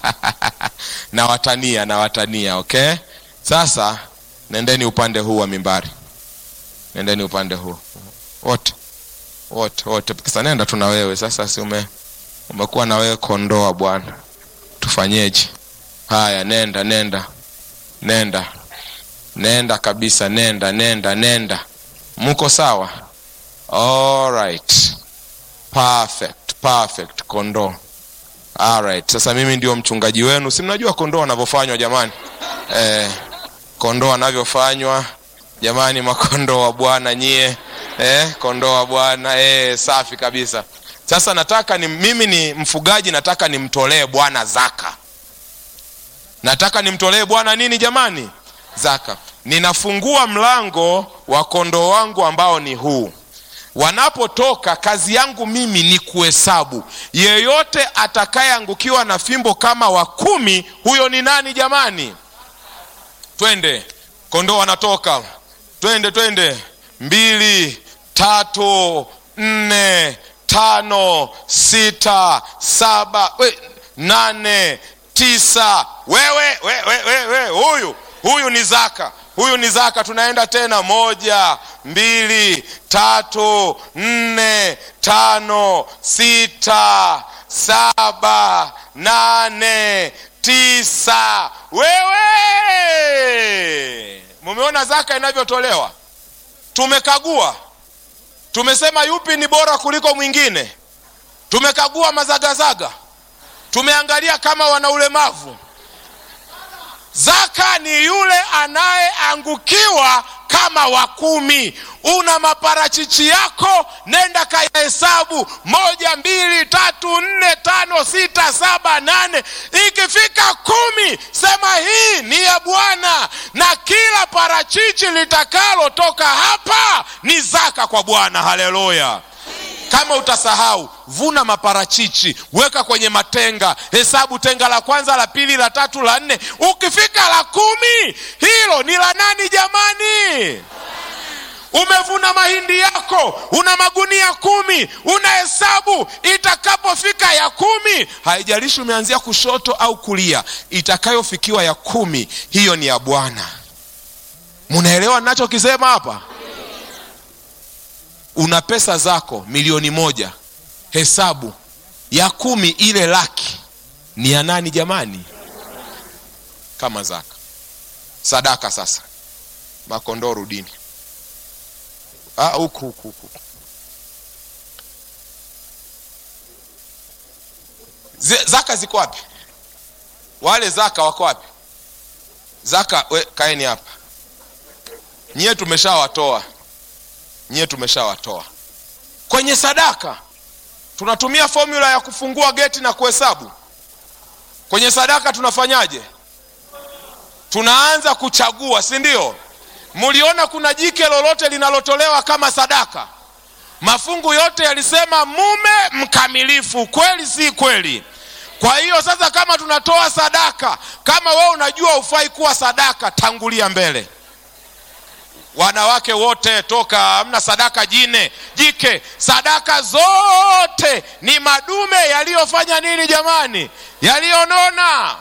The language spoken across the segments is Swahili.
nawatania nawatania okay sasa nendeni upande huu wa mimbari nendeni upande huu wote wote wote kisa nenda tu na wewe sasa si ume umekuwa na wewe kondoa bwana tufanyeje haya nenda nenda nenda nenda kabisa nenda nenda nenda mko sawa alright perfect perfect kondoo alright sasa mimi ndio mchungaji wenu si mnajua kondoo wanavyofanywa jamani eh, kondoo wanavyofanywa jamani makondoo wa bwana nyie eh, kondoo wa bwana eh, safi kabisa sasa nataka ni mimi ni mfugaji nataka nimtolee bwana zaka nataka nimtolee bwana nini jamani zaka ninafungua mlango wa kondoo wangu ambao ni huu wanapotoka kazi yangu mimi ni kuhesabu yeyote atakayeangukiwa na fimbo kama wa kumi huyo ni nani jamani twende kondoo wanatoka twende twende mbili tatu nne tano sita saba we, nane tisa wewe we, we, we, we, huyu huyu ni zaka huyu ni zaka tunaenda tena moja mbili tatu nne tano sita saba nane tisa wewe mumeona zaka inavyotolewa tumekagua tumesema yupi ni bora kuliko mwingine tumekagua mazagazaga tumeangalia kama wana ulemavu zaka ni yule anayeangukiwa kama wa kumi una maparachichi yako nenda kayahesabu moja mbili tatu nne tano sita saba nane ikifika kumi sema hii ni ya bwana na kila parachichi litakalotoka hapa ni zaka kwa bwana haleluya kama utasahau vuna maparachichi weka kwenye matenga hesabu tenga la kwanza la pili la tatu la nne ukifika la kumi hilo ni la nani jamani umevuna mahindi yako una magunia kumi unahesabu itakapofika ya kumi haijalishi umeanzia kushoto au kulia itakayofikiwa ya kumi hiyo ni ya bwana munaelewa nachokisema hapa una pesa zako milioni moja hesabu ya kumi ile laki ni ya nani jamani kama zaka sadaka sasa makondoo rudini Ah, huku huku huku Zi- zaka ziko wapi wale zaka wako wapi zaka we, kaeni hapa nyie tumeshawatoa nyie tumeshawatoa kwenye sadaka tunatumia formula ya kufungua geti na kuhesabu kwenye sadaka tunafanyaje tunaanza kuchagua si ndio mliona kuna jike lolote linalotolewa kama sadaka mafungu yote yalisema mume mkamilifu kweli si kweli kwa hiyo sasa kama tunatoa sadaka kama wewe unajua ufai kuwa sadaka tangulia mbele wanawake wote toka hamna sadaka jine jike sadaka zote ni madume yaliyofanya nini jamani yaliyonona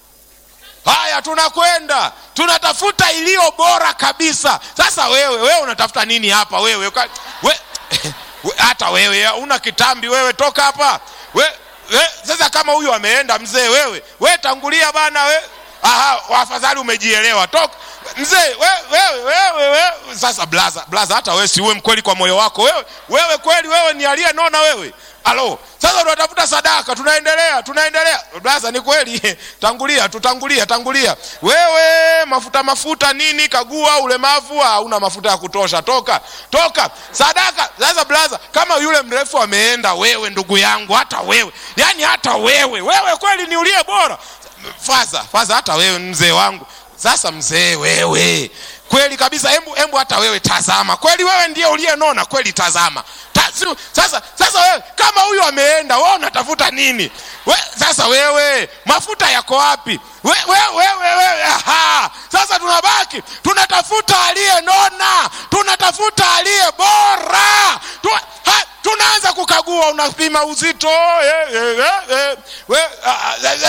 haya tunakwenda tunatafuta iliyo bora kabisa sasa wewe wewe unatafuta nini hapa wewe Uka- we, we, hata wewe una kitambi wewe toka hapa we, we, sasa kama huyu ameenda mzee wewe we tangulia bana we aha afadhali umejielewa toka mzee wewe wewe wewe wewe sasa blaza blaza hata wewe si uwe mkweli kwa moyo wako wewe wewe kweli wewe ni aliyenona wewe alo sasa tunatafuta sadaka tunaendelea tunaendelea blaza ni kweli tangulia tutangulia tangulia wewe mafuta mafuta nini kagua ulemavu hauna mafuta ya kutosha toka toka sadaka sasa blaza kama yule mrefu ameenda wewe ndugu yangu hata wewe yani hata wewe wewe kweli ni uliye bora faza faza hata wewe mzee wangu sasa mzee wewe kweli kabisa embu embu hata wewe tazama kweli wewe ndiye uliyenona kweli tazama Ta, si- sasa sasa wewe kama huyu ameenda wewe unatafuta nini we, sasa wewe mafuta yako wapi we, we, wewe wewe aha sasa tunabaki tunatafuta aliyenona tunatafuta aliye bora tu, ha, tunaanza kukagua unapima uzito eh, eh, eh, eh, we, ah, ah,